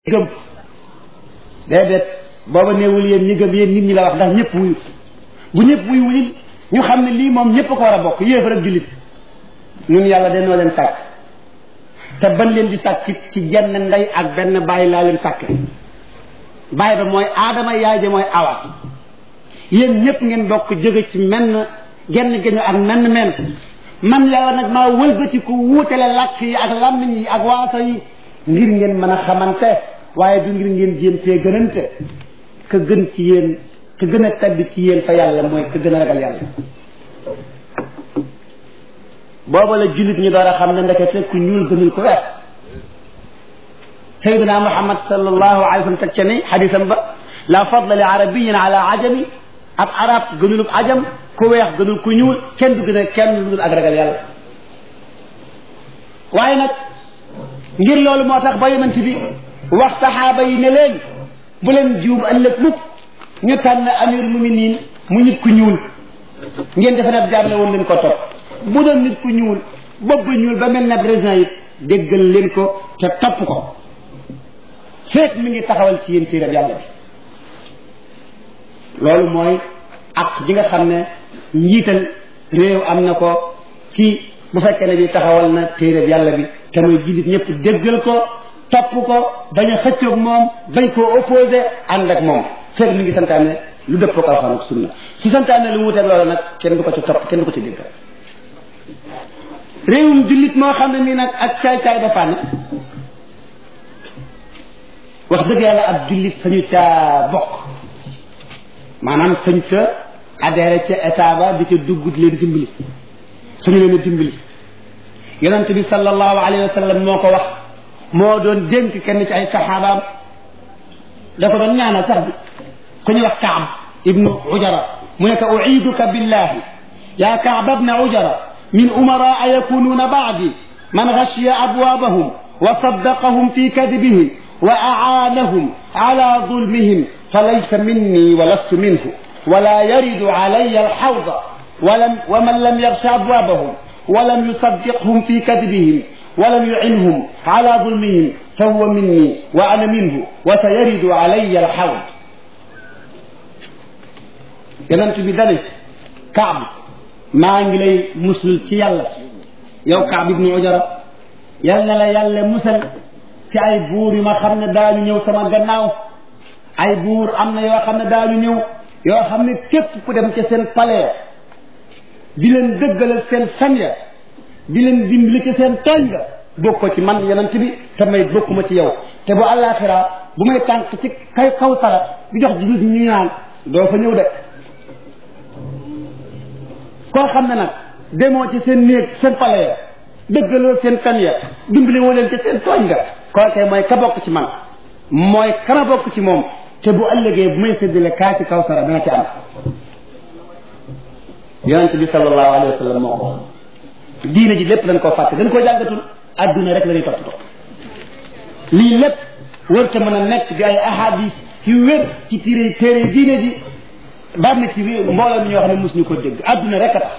gëm déedéet booba néewul yéen ñi gëm yéen nit ñi la wax ndax ñëpp wuyu bu ñëpp wuyu wuyu ñu xam ne lii moom ñëpp ko war a bokk yéefar ak jullit ñun yàlla dañoo leen sàkk te ban leen di sàkk ci jenn ndey ak benn bàyyi laa leen sàkke bàyyi ba mooy aadama yaay ja mooy awa yéen ñëpp ngeen bokk jóge ci menn genn géño ak menn menn man yàlla nag maa wëlbati ku wuutale làkk yi ak làmmiñ yi ak waaso yi ngir ngeen mën a xamante waaye du ngir ngeen jéemtee gënante ka gën ci yéen ka gën a tedd ci yéen fa yàlla mooy ka gën a ragal yàlla booba la jullit ñu door a xam ne ndekete ku ñuul gënul ko weex sayyidina muhammad sallallahu alayhi wa sallam teg ca ni xadisam ba la fadla li arabiyin ala ajami ab arab gënulub ajam ku weex gënul ku ñuul kenn du gën a kenn lu dul ak ragal yàlla waaye nag ngir loolu moo tax ba yonent bi wax saxaaba yi ne leen bu leen juum ëllëg mukk ñu tànn amir muminin mu nit ku ñuul ngeen defe ne jaar la woon leen ko topp bu doon nit ku ñuul bopp ñuul ba mel ne raisin yi déggal leen ko te topp ko feek mi ngi taxawal ci yéen téereb yàlla bi loolu mooy ak ji nga xam ne njiital réew am na ko ci bu fekkee ne bi taxawal na téereb yàlla bi te mooy jullit ñëpp déggal ko topp ko bañ a xëccoog moom bañ koo opposé ànd ak moom feek mi ngi santaane lu dëpp ko alxuraan ak sunna su santaane lu wuteeg loolu nag kenn du ko ci topp kenn du ko ci déggal réewum jullit moo xam ne nii nag ak caay-caay dafa ne wax dëgg yàlla ab jullit sañu caa bokk maanaam sañ ca adhéré ca état ba di ca dugg di leen dimbali suñu leen a dimbali yonent bi sallallahu alayhi wa sallam moo ko wax moo doon dénk kenn ci ay saxaabaam da ko doon ñaanal sax bi ku ñuy wax kaab ibnu ujara mu ne ko uiduka billahi ya kaab ibna ujara min umaraa yakunuuna baadi man gashiya abwaabahum wa saddaqahum fi kadibihim wa acaanahum ala dulmihim falaysa minni wa lastu minhu wala yaridu calaya alxawda wa man lam yagsha abwaabahum walam yusaddiqhum fi kadibihim walam yucinhum ala dulmihim fahuwa minni wa ana minhu wa sayaridu calaya alxawd yonent bi dane Kaab maa ngi lay musul ci yàlla yow Kaab ibnu Ujara yal na la yàlla musal ci ay buur yu ma xam ne daañu ñëw sama gannaaw ay buur am na yoo xam ne daañu ñëw yoo xam ne képp ku dem ca seen palais di leen dëggalal seen fen ya di leen dimbali ci seen tooñ nga bokk ko ci man yonent bi te may bokkuma ci yow te bu àllaaxira bu may tànk ci kay kaw sara di jox jullit ñu ñaan doo fa ñëw de koo xam ne nag demoo ci seen néeg seen palais ya dëggaloo seen fen ya dimbali woo leen ci seen tooñ nga kookee mooy ka bokk ci man mooy kana bokk ci moom te bu ëllëgee bu may séddale kaa ci kaw sara dana ci am yonent bi sallallahu alayhi wa sallam moo ko diine ji lépp dañ koo fàtte dañ koo jàngatul adduna rek la ñuy toppatoo lii lépp wër te mën a nekk di ay ahadis yu wér ci téere téere diine ji bari na ci mbooloo mi ñoo xam ne mos ñu ko dégg adduna rek a tax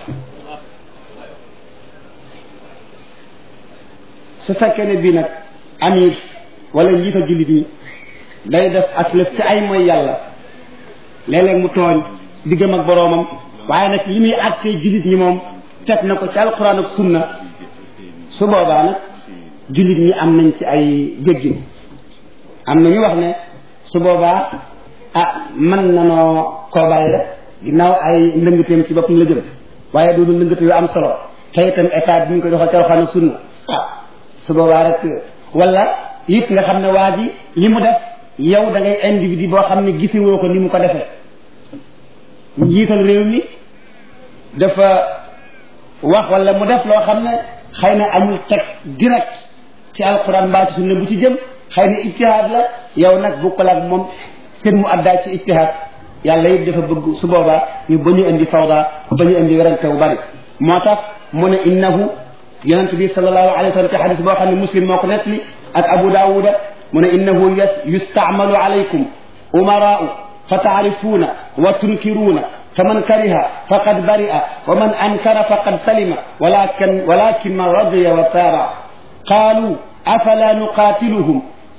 su fekkee ne bii nag amir wala njiita jullit ñi day def aslëf ci ay mooy yàlla léeg-léeg mu tooñ diggam ak boroomam waaye nag li muy àttee jullit ñi moom teg na ko ci alquran ak sunna su boobaa nag jullit ñi am nañ ci ay jéggin am na ñu wax ne su boobaa ah mën nanoo koo bàyyi rek ginnaaw ay ndëngateem ci boppam la jëm waaye du ndëngate yu am solo te itam état bi ñu koy doxal ci alquran ak sunna ah su boobaa rek wala it nga xam ne waa ji li mu def yow da ngay individu boo xam ne gisewoo ko ni mu ko defee njiital réew mi dafa wax wala mu def loo xam ne xëy na amul teg direct ci alquran mbaa ci sunna bu ci jëm xëy na ijtihaad la yow nag bukkul ak moom seen mu addaay ci ijtihaad yàlla it dafa bëgg su boobaa ñu ba ñu indi fawda ba ñu indi werante bu bari moo tax mu ne innahu yonent bi sallallahu alayhi wa sallam ci xadis boo xam ne muslim moo ko nettali ak abu daawuda mu ne innahu yustaamalu alaykum umaraau fa taarifuuna wa tunkiruuna faman kariha faqad bari'a wa man ankara faqad salima walakin walakin man radiya wa taaba qaalu afala nuqaatiluhum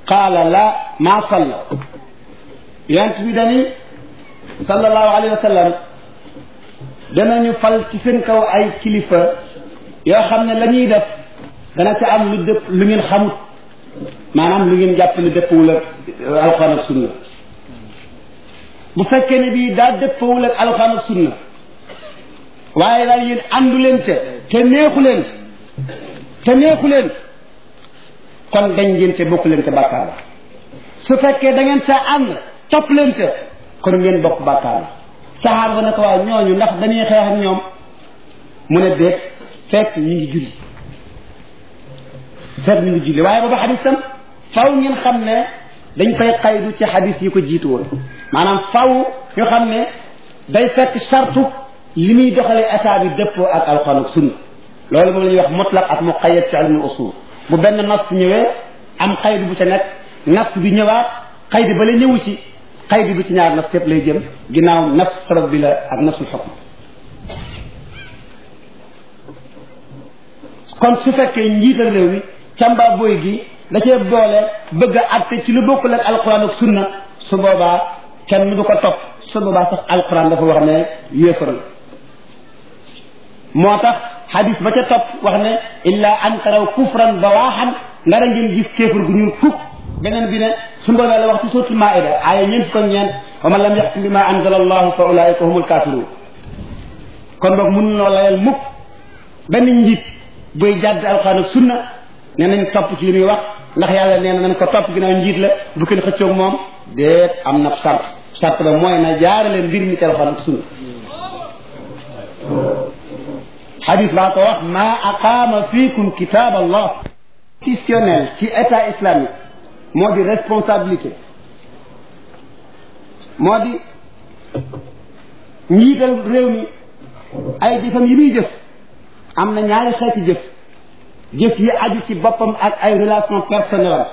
qaala la maa salla yonent bi dani sallallahu alayhi wa sallam danañu fal ci seen kaw ay kilifa yoo xam ne la ñuy def dana ca am lu dëpp lu ngeen xamut maanaam lu ngeen jàpp ne dëppwul ak alxuraan ak sunna bu fekkee ne bii daa dëppawul ak alxuraan ak sunna waaye daal yéen àndu leen ca te neexu leen te neexu leen kon dañ ngeen ca bokk leen ca bàkkaar la su fekkee da ngeen ca ànd topp leen ca kon ngeen bokk bàkkaar la saxaar ba ne ko waaw ñooñu ndax dañuy xeex ak ñoom mu ne déet fekk ñu ngi julli fekk ñu ngi julli waaye booba xadis tam faw ngeen xam ne dañ koy xaydu ci xadis yi ko jiitu woon maanaam faw ñu xam ne day fekk sartu li muy doxalee état bi dëppoo ak alxuraan ak sunna loolu moom la ñuy wax mutlaq ak muqayyad ci ilmul usul bu benn nas ñëwee am xaydu bu ca nekk nas bi ñëwaat xaydu ba la ñëwu ci xaydu bi ci ñaar nas yëpp lay jëm ginnaaw nafs sabab bi la ak nafsul xukm kon su fekkee njiital réew mi càmba boy gi da cee boole bëgg a àtte ci lu bokkul ak alquran ak sunna su boobaa kenn du ko topp su boobaa sax alquran dafa wax ne yéefar la moo tax xadis ba ca topp wax ne illa an taraw kufran bawaaxan ndara ngeen gis kéefar gu ñuul kuk beneen bi ne su boobaa la wax ci suratul maida aaya ñeent ko ñeent wa man lam yaxkum bi ma anzala allahu fa ulaika humul kafirun kon boog mun noo layal mukk benn njiit buy jàdd alquran ak sunna nee nañ topp ci li muy wax ndax yàlla nee na nañ ko topp ginnaaw njiit la bu kenn xëccoog moom déet am na sart sart ba mooy na jaarale mbir mi ci alxuraan ak sunna xadis baa ko wax ma aqaama fiikum kitab allah institutionnel ci état islamique moo di responsabilité moo di njiital réew mi ay jëfam yi muy jëf am na ñaari xeeti jëf jëf yi aju ci boppam ak ay relation personnelle am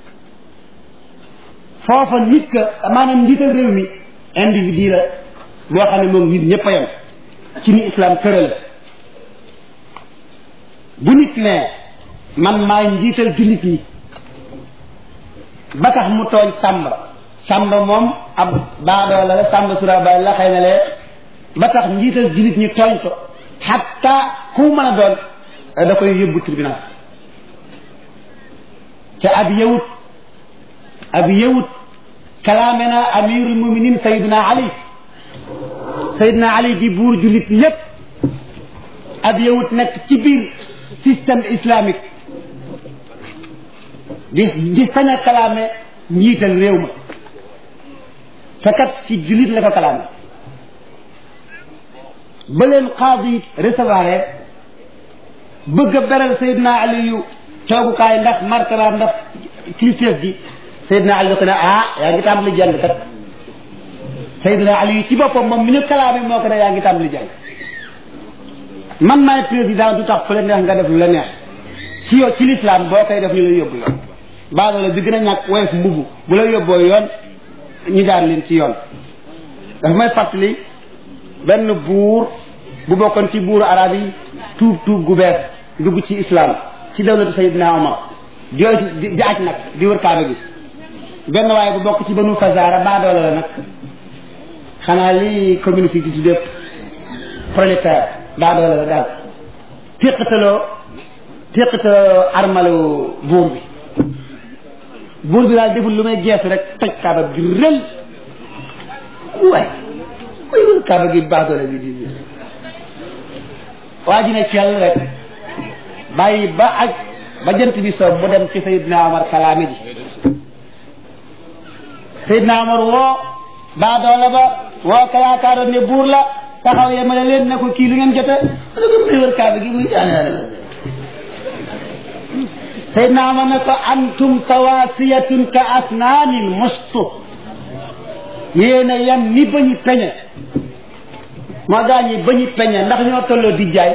foofa nit ka maanaam njiital réew mi individu la boo xam ne moom nit ñëpp a yem ci ni islam tëral bu nit ne man maay njiital jullit yi ba tax mu tooñ sàmba sàmba moom ab baadoo la la sàmba surabaay la xëy na lee ba tax njiital jullit ñi tooñ ko xatta ku mën a doon da koy yóbbu tribunal te ab yawut ab yawut kalaame na amirul muminin sayiduna ali sayiduna ali di buur jullit lépp ab yawut nekk ci biir système islamique di di sañ a kalaame njiital réew ma te kat ci jullit la ko kalaame ba leen xaadi recevoir bëgg a beral Seydina Aliyu toogukaay ndax martaba ndax kilifteef gi Seydina Aliyu ko ne ah yaa ngi tàmbali jàng kat Seydina Aliyu ci boppam moom mi ñu kalaame moo ko ne yaa ngi tàmbali jàng man maay président du tax fu la neex nga def lu la neex ci yow ci lislaam boo koy def ñu lay yóbbu yoon baadoola bi gën a ñàkk woyof mbubu bu la yóbboo yoon ñu jaar leen ci yoon dafa may fàttali benn buur bu bokkoon ci buuru arab yi tuub tuub gu bees dugg ci islam ci dawlatu sayidina omar jooy di aj nag di wër kaaba gi benn waaye bu bokk ci banu fazaara baadoola la nag xanaa li communauté di tuddee prolétaire baadoola la daal téqataloo téqataloo armalu buur bi buur bi daal deful lu may geesu rek toj kaaba gi rël waay koy wër kaaba gi baadoola bi di waa ji ne cel rek bàyyi ba aj ba jant bi soob mu dem ci Seydina Omar kalaame ji Seydina Omar woo baadoola ba woo ka yaakaaroon ne buur la taxaw yemale leen ne ko kii lu ngeen jote parce que muy wër kaaba gi muy jaan Seydina Omar ne ko antum sawaasiyatun ka asnaanil mustu yéen a yem ni bañu peñe moo gaa ñi ba ñu peñe ndax ñoo tolloo di jaay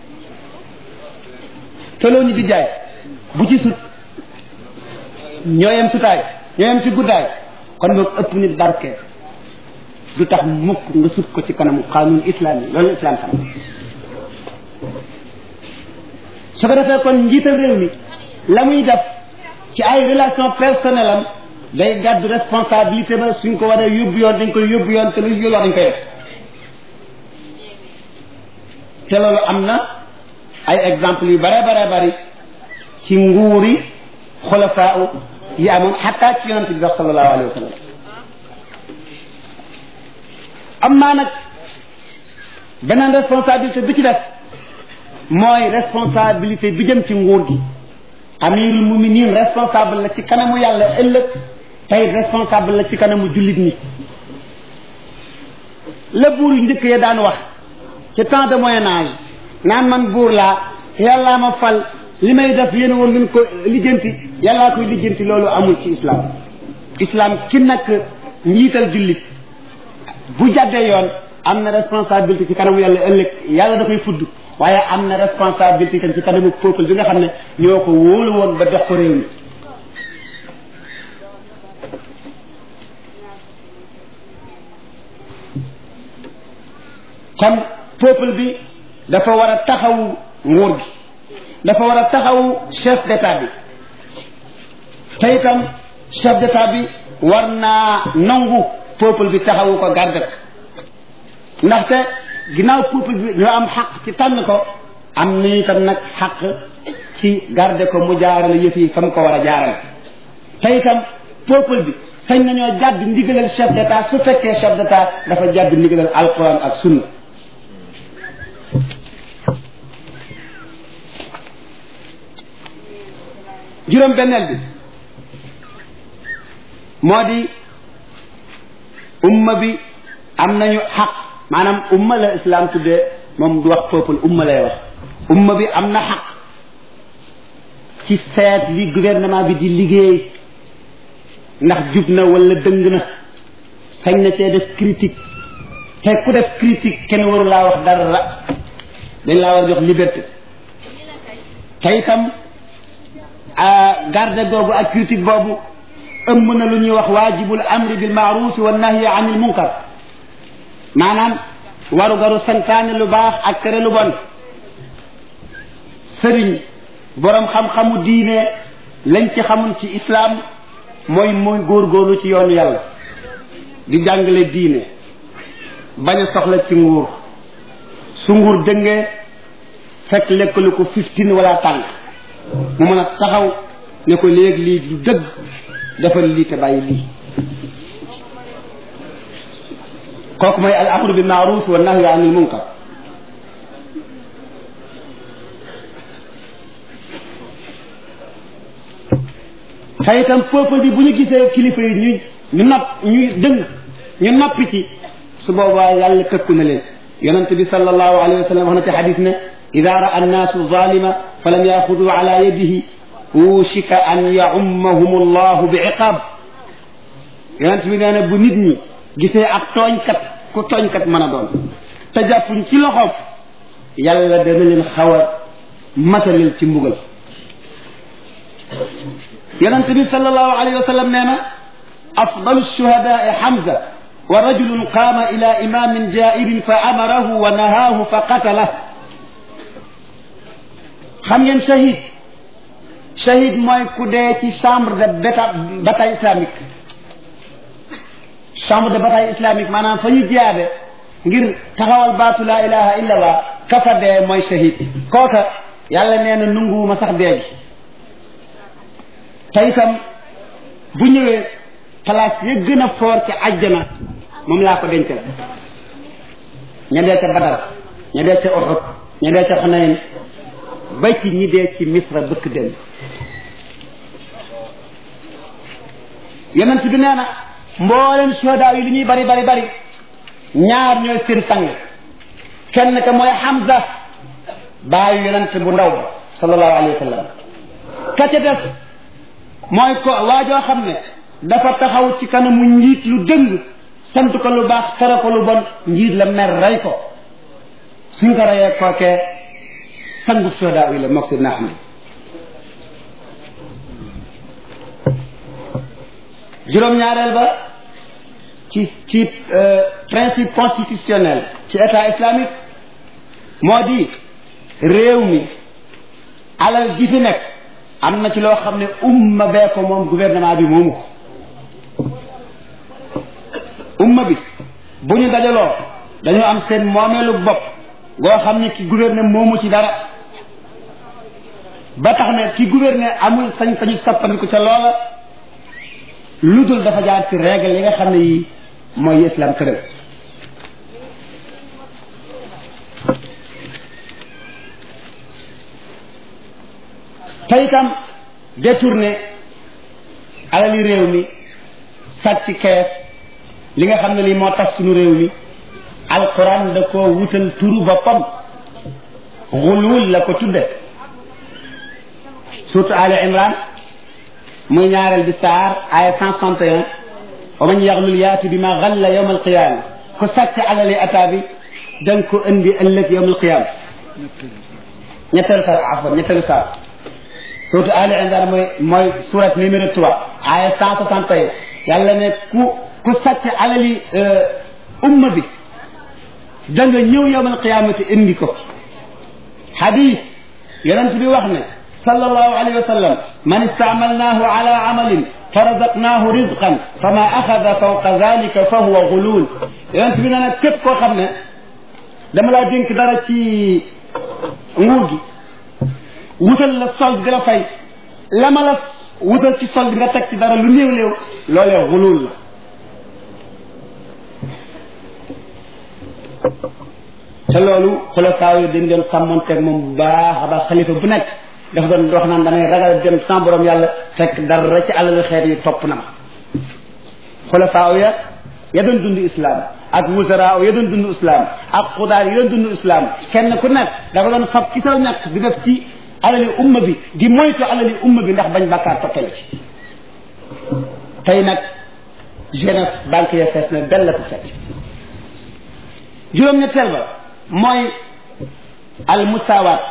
tolloo ñu di jaay bu ci sut ñoo yem sutaay ñoo yem ci guddaay kon boog ëpp nit barke du tax mukk nga sut ko ci kanamu xaanun islam yi loolu islam xam su ko defee kon njiital réew mi la muy def ci ay relation personnelle am day gàddu responsabilité ba suñ ko waree yóbbu yoon dañ koy yóbbu yoon te lu yoon wax dañ koy def te loolu am na ay exemple yu bare bare bari ci nguuri xulafaa yi amoon xataa ci yonante bi sax sallallahu alayhi wa sallam am naa nag beneen responsabilité bi ci def mooy responsabilité bi jëm ci nguur gi amirul muminin responsable la ci kanamu yàlla ëllëg tey responsable la ci kanamu jullit ñi la buur yu njëkk ya daan wax ci temps de moyen âge naan man buur laa yàllaa ma fal li may def yéen woon ngeen ko lijjanti yàllaa koy lijjanti loolu amul ci islam islam ki nag njiital jullit bu jàddee yoon am na responsabilité ci kanamu yàlla ëllëg yàlla da koy fudd waaye am na responsabilité tam ci kanamu peuple bi nga xam ne ñoo ko wóolu woon ba dox ko réew mi kon peuple bi dafa war a taxawu nguur gi dafa war a taxawu chef d'état bi te itam chef d'état bi war naa nangu peuple bi taxawu ko garde ko ndaxte ginnaaw peuple bi ñoo am xaq ci tànn ko am na itam nag xaq ci garde ko mu jaarale yëf yi fa mu ko war a jaarale te itam peuple bi sañ nañoo jàdd ndigalal chef d'état su fekkee chef d'état dafa jàdd ndigalal alquran ak sunna juróom benneel bi moo di umma bi am nañu xaq maanaam umma la islam tuddee moom du wax peuple umma lay wax umma bi am na xaq ci seet li gouvernement bi di liggéey ndax jub na wala dëng na sañ na see def critique te ku def critique kenn waru laa wax dara dañ laa war jox liberté te itam garde googu ak critique boobu ëmb na lu ñuy wax waajibul amri bil maaruf wa nahyi anil munkar maanaam waru garu santaane lu baax ak tere lu bon sëriñ boroom xam-xamu diine lañ ci xamul ci islaam mooy mooy góorgóorlu ci yoonu yàlla di jàngale diine bañ a soxla ci nguur su nguur dëngee fekk lekkalu ko fifteen wala tànk mu mën a taxaw ne ko léegi lii du dëgg defal lii te bàyyi lii kooku mooy al amru bil maaruf wa nahyu anil munkar te itam peuple bi bu ñu gisee kilifa yi ñu ñu napp ñu dëng ñu nappi ci su boobaa yàlla tëkku na leen yonent bi sallallahu alayhi wa sallam wax na ci xadis ne ida raa annaasu zalima falam yaxudu ala yadihi wushika an yacummahum allahu bi iqaab yonent bi nee na bu nit ñi gisee ak tooñkat ku tooñkat mën a doon te jàppuñ ci loxoom yàlla dana leen xaw a matalil ci mbugal yonent bi sallallahu alayhi wa sallam nee na afdalu shuhadaai Hamza wa rajulun qaama ila imamin jairin fa amarahu wa nahaahu fa qatalah xam ngeen shahid shahid mooy ku dee ci chambre de bataille islamique chambre de bataille islamique maanaam fa ñu jiyaade ngir taxawal baatu laa ilaha illa allah kafa dee mooy shahid kooka yàlla nee na nunguwuma sax dee gi te itam bu ñëwee place ya gën a foor ci àjjana moom laa ko dencal ña dee ca Badar ña dee ca Uhud ña dee ca Xunayn ba ci ñi dee ci Misra bëkk dem yonent bi nee na mboolem shuhadaa yi li ñuy bari bari bari ñaar ñooy seen sang kenn ka mooy Hamza baayu yonent bu ndaw ba sallallahu alayhi wa sallam ka ca des mooy ko waajoo xam ne dafa taxaw ci kanamu njiit lu dëng sant ko lu baax tere ko lu bon njiit la mer rey ko suñ ko reyee kookee sangu shuhadaa yi la mook si naa xam juróom-ñaareel ba ci ci principe constitutionnel ci état islamique moo di réew mi alal ji fi nekk am na ci loo xam ne umma bee ko moom gouvernement bi moomu ko umma bi bu ñu dajaloo dañoo am seen moomeelu bopp goo xam ne ki gouverner moomu ci dara ba tax ne ki gouverner amul sañ-sañu soppandiku ca loola lu dul dafa jaar ci règle yi nga xam ne yi mooy islam tëral te itam détourné alali réew mi sàcc kees li nga xam ne lii moo tax suñu réew mi alquran da ko wutal turu boppam xulul la ko tudde surtout Ali Imran muy ñaareel bi saar aya cent soixante et un wa man yaxlul yaati bi ma xalla yowm alqiyama ku sàcc alali ataa bi danga ko indi ëllëg yowm alqiyama ñetteelu saar afwan ñetteelu saar surtout Ali Imran mooy mooy surat numéro trois aya cent soixante et un yàlla ne ku ku sàcc alali umma bi da nga ñëw yowmal qiyaamati indi ko xadis yonent bi wax ne sallallahu alayhi wa sallam man istaamalnaahu ala amalin fa razaqnaahu rizqan fa ma axada fawqa dalika fa huwa gulul yonent bi nee na képp koo xam ne dama laa dénk dara ci nguur gi wutal la solde di la fay la ma la wutal ci solde nga teg ci dara lu néew néew loolee gulul la te loolu xulafaa yi dañ doon sàmmonteeg moom bu baax a baax xalifa bu nekk dafa doon wax naan damay ragal dem sans borom yàlla fekk dara ci alalu xeet yi topp na ma xulafaa ya ya doon dund islam ak wusaraa ya doon dund islam ak xudaar yi doon dund islam kenn ku nekk dafa doon fab ci saw ñàkk di def ci alali umma bi di moytu alali umma bi ndax bañ bàkkaar toppale ci tey nag jeunesse banque ya fees na dell ko fekk juróom-ñetteel ba mooy al musawaat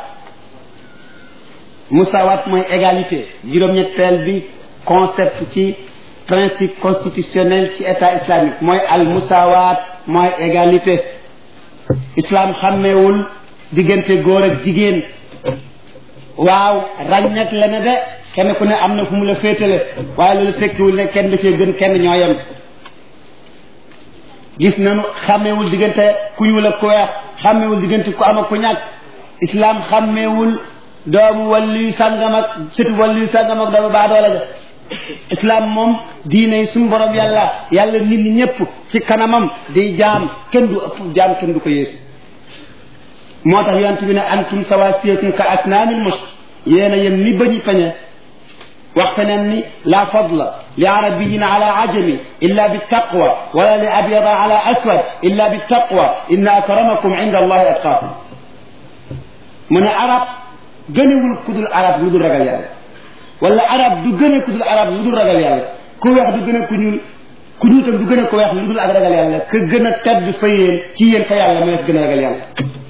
musawaat mooy égalité juróom-ñetteel bi concept ci principe constitutionnel ci état islamique mooy al musawaat mooy égalité islam xàmmeewul diggante góor ak jigéen waaw ràññat la ne de kenn ku ne am na fu mu la féetale waaye loolu tekkiwul ne kenn da cee gën kenn ñoo yem gis nañu xàmmeewul diggante ku ñuul ak ku weex xàmmeewul diggante ku am ak ku ñàkk islam xàmmeewul doomu wàllu sàngam ak sëtu wàllu sàngam ak doomu baadoola ja islam moom diine yi suñu borom yàlla yàlla nit ñi ñëpp ci kanamam di jaam kenn du ëpp jaam kenn du ko yées moo tax yonent bi ne antum sawasiyatun ka asnaamil musk yéen a yem ni bañu peñe wax feneen ni la fadla li arabiyin ala ajami illa bittaqwa wala li abyada ala aswad illa bittaqwa inna akramakum inda allahi atqaakum mu ne arab gënewul ku dul arab lu dul ragal yàlla wala arab du gëne ku dul arab lu dul ragal yàlla ku weex du gën a ku ñuul ku ñuul tam du gën a ku weex lu dul ak ragal yàlla ka gën a tedd fa yéen ci yéen fa yàlla mooy gën a ragal yàlla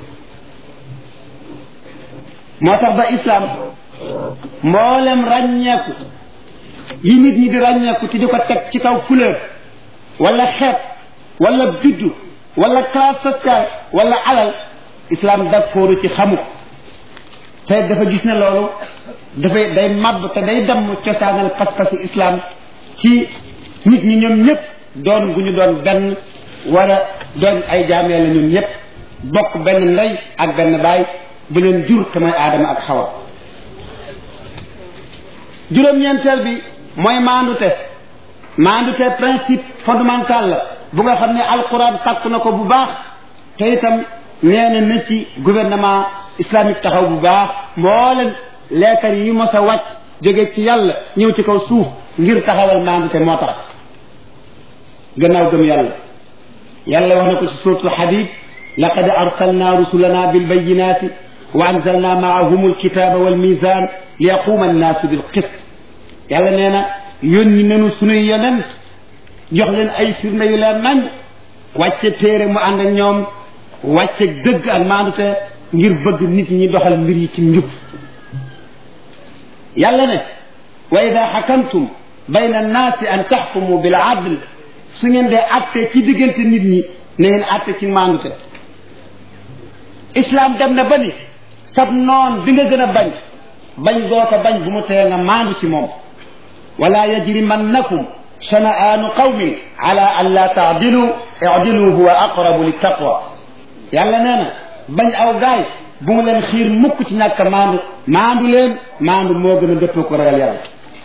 moo tax ba islam mboolem ràññeeku yi nit ñi di ràññeeku ci di ko teg ci kaw couleur wala xeet wala biddu wala classe sociale wala alal islam d'accord ci xamu ko te dafa gis ne loolu dafay day màbb te day damm cosaanal pas-pasi islam ci nit ñi ñoom ñëpp doon gu ñu doon benn wala doon ay jaamee la ñoom ñëpp bokk benn ndey ak benn baay bu leen jur te mooy aadama ak xawa juróom-ñeenteel bi mooy maandute maandute principe fondamental la bu nga xam ne alquran sàkku na ko bu baax te itam nee na na ci gouvernement islamique taxaw bu baax mboolem leetar yi mos a wàcc jóge ci yàlla ñëw ci kaw suuf ngir taxawal maandute moo tax gannaaw gëm yàlla yàlla wax na ko ci suratul hadid laqad arsalna rusulana bilbayinati wa anzalna maahum alkitaba walmizan liyaquma annaasu bilqist yàlla nee na yónni nanu sunuy yonent jox leen ay firnde yu leer nañ wàcce téere mu ànd ak ñoom wàcce dëgg ak maandute ngir bëgg nit ñi doxal mbir yi ci njub yàlla ne wa ida xakamtum bayna annaasi an taxkumu bil adl su ngeen dee atte ci diggante nit ñi na ngeen atte ci maandute islam dem na ba ni sab noon bi nga gën a bañ bañ goo ko bañ bu mu tee nga maandu ci moom wala yajrimannakum shana'aanu qawmin ala an la taadilu idilu huwa aqrabu li taqwa yàlla nee na bañ aw gaay bu mu leen xiir mukk ci ñàkk maandu maandu leen maandu moo gën a dëppoo ko ragal yàlla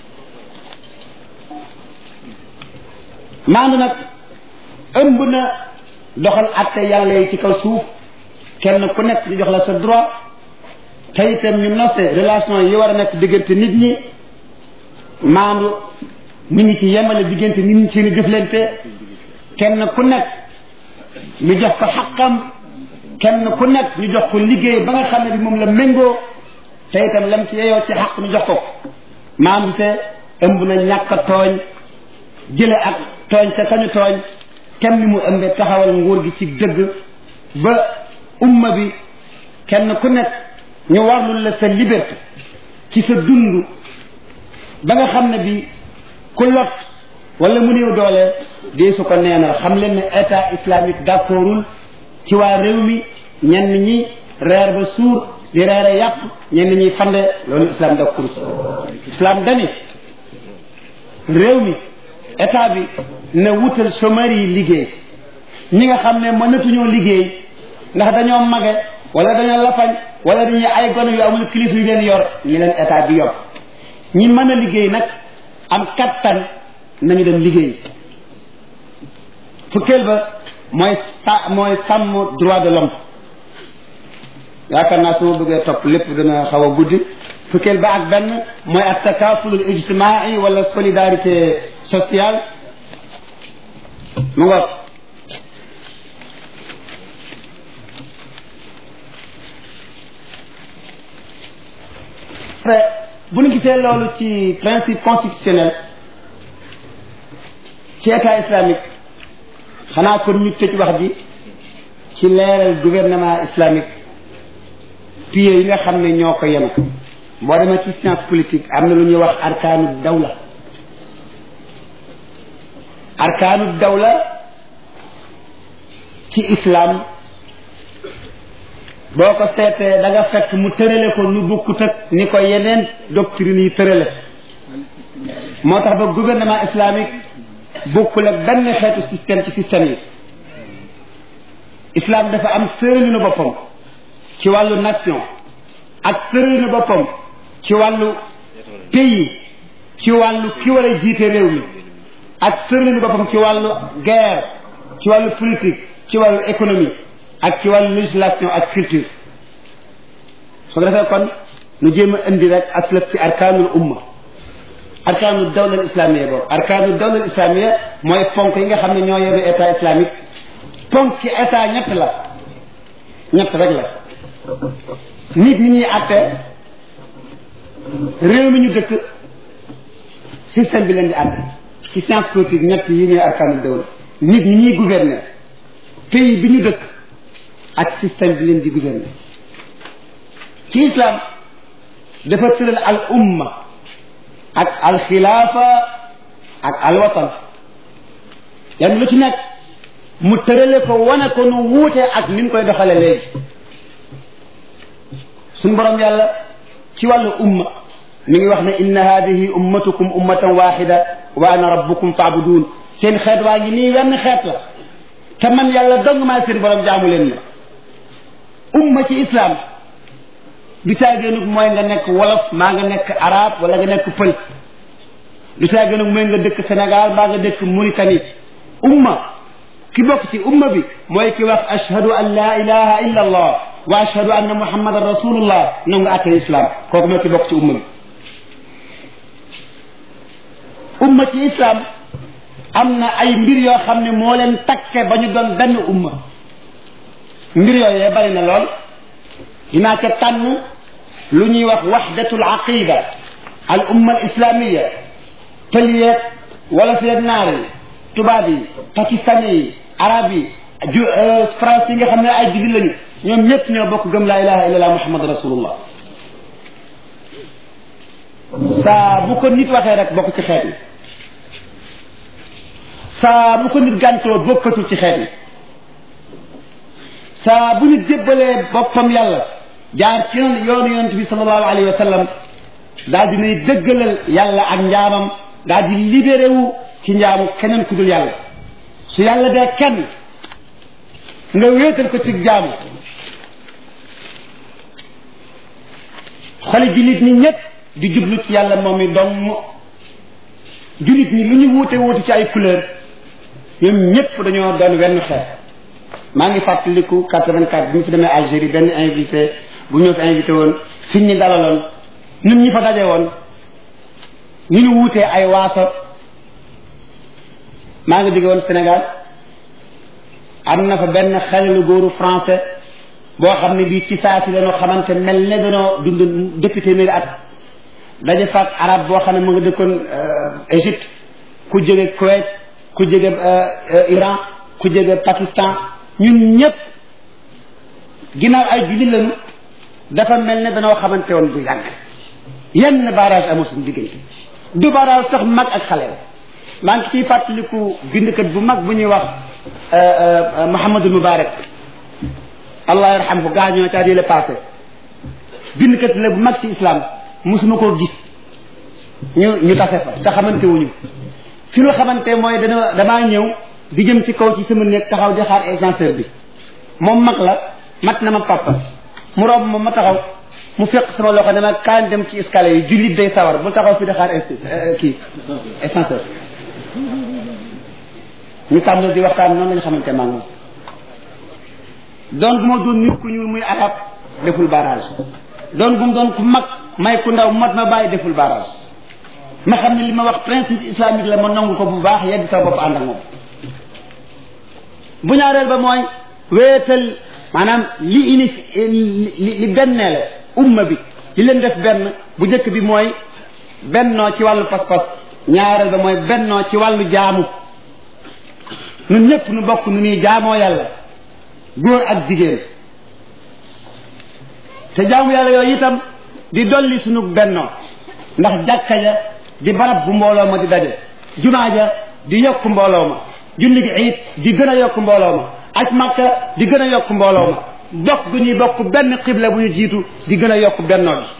maandu nag ëmb na doxal atte yàlla yi ci kaw suuf kenn ku nekk ñu jox la sa droit te itam ñu nose relation yi war a nekk diggante nit ñi maandu ñu ngi ci yemale diggante nit ñi seeni jëflante kenn ku nekk ñu jox ko xaqam kenn ku nekk ñu jox ko liggéey ba nga xam ne bi moom la méngoo te itam lam ci yeyoo ci xaq ñu jox ko maandu te ëmb na ñàkk a tooñ jële ak tooñ te kañu tooñ kenn ni mu ëmbee taxawal nguur gi ci dëgg ba umma bi kenn ku nekk ñu warlul la sa liberté ci sa dund ba nga xam ne bi ku lot wala mu néew doole dee su ko neenal xam leen ne état islamique d'accordul ci waa réew mi ñenn ñi reer ba suur di reere yàpp ñenn ñi fande loolu islam d'accord islam dani réew mi état bi na wutal chômeurs yi liggéey ñi nga xam ne mënatuñoo liggéey ndax dañoo mage wala dañoo lafañ wala dañuy ay gone yu amul kilifa yu leen yor ñi leen état bi yor ñi mën a liggéey nag am kattan nañu dem liggéey fukkeel ba mooy sa mooy sàmm droit de l'homme yaakaar naa su ma bëggee topp lépp dana xaw a guddi fukkeel ba ak benn mooy at takafulul ijtimaai wala solidarité sociale mu nga après bu ñu gisee loolu ci principe constitutionnel ci état islamique xanaa kon ñu tëj wax ji ci leeral gouvernement islamique pieds yi nga xam ne ñoo ko yenu boo demee ci science politique am na lu ñuy wax arkaanu dawla arkaanu dawla ci islam boo ko seetee da nga fekk mu tërale ko nu bukkut ak ni ko yeneen doctrine yi tërale moo tax ba gouvernement islamique bokkul ak benn xeetu système ci système yi islam dafa am tëralinu boppam ci wàllu nation ak tëralinu boppam ci wàllu pays ci wàllu ki war a jiite réew mi ak tëralinu boppam ci wàllu guerre ci wàllu politique ci wàllu économie ak ci wàllu législation ak culture su ko defee kon nu jéem a indi rek aslaf ci arkaanul umma arkaanu dawla islamiyya boobu arkaanu dawla islamiyya mooy ponk yi nga xam ne ñoo yore état islamique ponk ci état ñett la ñett rek la nit ñi ñuy àtte réew mi ñu dëkk système bi leen di àtte ci science politique ñett yi ñooy arkaanu dawla nit ñi ñuy gouverner pays bi ñu dëkk ak système bi leen di gouverner ci islam dafa tëral al umma ak al xilaafa ak al watan yan lu ci nekk mu tërale ko wane ko nu wuute ak ni mu koy doxale léegi suñ borom yàlla ci wàllu umma mi ngi wax ne inna hadihi ummatukum ummatan waxida wa ana rabbukum faabuduun seen xeet waa ngi nii wenn xeet la te man yàlla dong maa seen borom jaamu leen ma umma ci islam du caagéenug mooy nga nekk wolof maa nga nekk arab wala nga nekk pël du caagéenug mooy nga dëkk Sénégal maa nga dëkk Mauritanie umma ki bokk ci umma bi mooy ki wax ashhadu an la ilaha illa allah wa ashhadu anna muhammadan rasulullah nangu nga àtte islam kooku mooy ki bokk ci umma bi umma ci islam am na ay mbir yoo xam ne moo leen takke ba ñu doon benn umma mbir yooyee bari na lool dinaa ca tànn lu ñuy wax waxdatul aqida al umma al islamia pël yeeg wala fi yeeg naar yi tubaab yi pakistani yi arab yi ju France yi nga xam ne ay jullit lañu ñoom ñëpp ñoo bokk gëm laa ilaha illallah muhammad rasulullah saa bu ko nit waxee rek bokk ci xeet yi saa bu ko nit gàntoo bokkatul ci xeet yi saa bu nit jébbalee boppam yàlla jaar ci yoonu yonent bi sallallahu alayhi wa sallam daal dinay dëggalal yàlla ak njaamam daal di libéré wu ci njaamu keneen ku dul yàlla su yàlla dee kenn nga wéetal ko ci jaamu xoli jullit ñi ñëpp di jublu ci yàlla moom mi dong jullit ñi lu ñu wuute wuute ci ay couleur ñoom ñëpp dañoo doon wenn xeet maa ngi fàttaliku 84 bi mu fi demee Algérie benn invité bu ñëw fi invité woon fi ñu dalaloon ñun ñi fa daje woon ñu ñu wuutee ay waaso maa ngi jóge woon Sénégal am na fa benn xale lu góoru français boo xam ne bii ci saa si dañoo xamante mel ne dañoo dund député téeméeri at daje faak arab boo xam ne mu nga dëkkoon Égypte ku jóge Kuwait ku jóge Iran ku jóge Pakistan ñun ñëpp ginnaaw ay jullit lañu dafa mel ne dañoo xamante woon bu yàgg yenn barrage amul suñu diggante du barrage sax mag ak xale maa ngi ciy fàttaliku bindkat bu mag bu ñuy wax Mouhamadul Moubarak allah yarhamhu gaañoo ca yële passé bindkat la bu mag ci islam musuma koo gis ñu ñu tase fa te xamante wuñu fi ñu xamante mooy dana damaa ñëw di jëm ci kaw ci sama néeg taxaw di xaar ascenseur bi moom mag la mat na ma papa mu romb moom ma taxaw mu fekk sama loxo ne ma kaan dem ci escalier yi jullit day sawar bu taxaw fi di xaar kii ascenseur ñu tàmbali di waxtaan noonu lañu xamante maa ngi doon gu ma doon nit ku ñuul muy arab deful barrage doon gu mu doon ku mag may ku ndaw mat ma bàyyi deful barrage ma xam ne li ma wax principe islamique la ma nangu ko bu baax yeddi sa bopp ànd ak moom bu ñaareel ba mooy wéetal maanaam li ini li li benneele umma bi li leen def benn bu njëkk bi mooy bennoo ci wàllu pas-pas ñaareel ba mooy bennoo ci wàllu jaamu nun ñëpp nu bokk nu ñuy jaamoo yàlla góor ak jigéen te jaamu yàlla yooyu itam di dolli sunu bennoo ndax jàkka ja di barab bu mbooloo ma di daje jumaa ja di yokk mbooloo ma julli gi iit di gën a yokk mbooloo ma aj makka di gën a yokk mbooloo ma bokk gu ñuy bokk benn xibla bu ñu jiitu di gën a yokk bennoo bi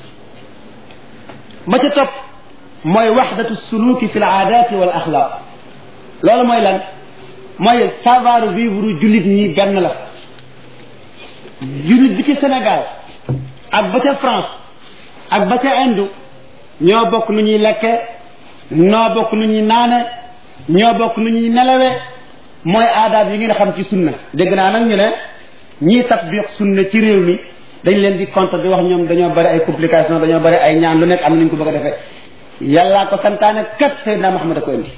ba ca topp mooy waxdatu suluki fi l aadati wal axlaaq loolu mooy lan mooy savoir vivre jullit ñi benn la jullit bi ci Sénégal ak ba ca France ak ba ca Inde ñoo bokk nu ñuy lekke ñoo bokk nu ñuy naane ñoo bokk nu ñuy nelawe mooy aadaab yi ngeen xam ci sunna dégg naa nag ñu ne ñii tatbiq sunna ci réew mi dañ leen di contre di wax ñoom dañoo bari ay complication dañoo bari ay ñaan lu nekk am nañu ko bëgg a defee yàllaa ko santaane kat Seydina Muhammad a ko indi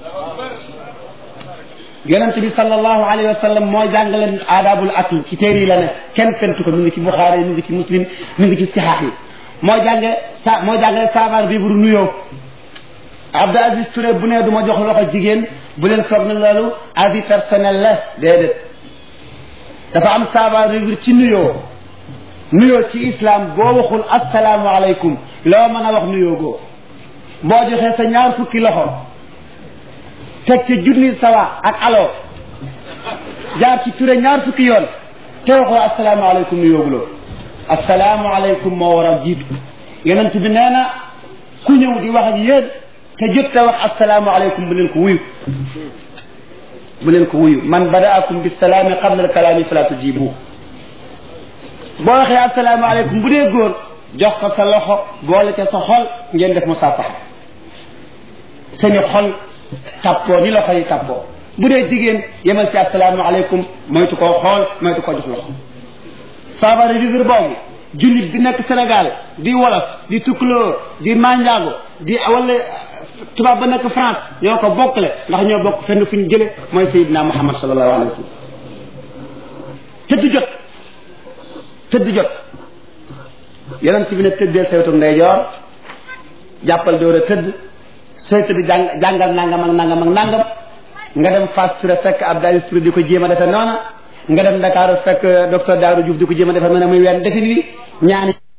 yonent bi sallallahu alayhi wa sallam moo jàngale aadaabul akl ci téere yi la ne kenn fentu ko mi ngi ci Buxaari mi ngi ci Muslim mi ngi ci sixaax yi moo jànge sa moo jàngale savoir vivre nuyoo Abdou Aziz Touré bu ne du ma jox loxo jigéen bu leen foog na loolu avis personnel la déedéet dafa am savoir vivre ci nuyoo nuyoo ci islam boo waxul asalaamu aleykum loo mën a wax nuyoo goo boo joxee sa ñaar fukki loxo teg ci junni sawa ak alo jaar ci ture ñaar fukki yoon te waxoo asalaamaaleykum nu yóoguloo asalaamaaleykum moo war a jiitu yonent bi nee na ku ñëw di wax ak yéen te jot te wax asalaamaaleykum bu leen ko wuyu bu leen ko wuyu man badaakum bisalaami qabla alkalaami fala tujibu boo waxee asalaamaaleykum bu dee góor jox ko sa loxo boole ca sa xol ngeen def musaafaxa seeni xol tàppoo ni loxo yi tàppoo bu dee jigéen yemal ci asalaamaaleykum moytu koo xool moytu koo jox loxo savoir vivre boobu jullit bi nekk Sénégal di wolof di tukulóor di manjaago di wala tubaab ba nekk France ñoo ko bokkle ndax ñoo bokk fenn fu ñu jële mooy Seydina Muhammad sallallahu alayhi wa sallam tëdd jot tëdd jot yonent bi ne tëddeel sa wetu ndeyjoor jàppal door a tëdd sooy tëdd jàng jàngal nangam ak nangam ak nangam nga dem Fass Touré fekk Abdoulaye Touré di ko jéem a defe noona nga dem Dakar fekk docteur Daaru Diouf di ko jéem a defe noona muy wenn defin wi ñaani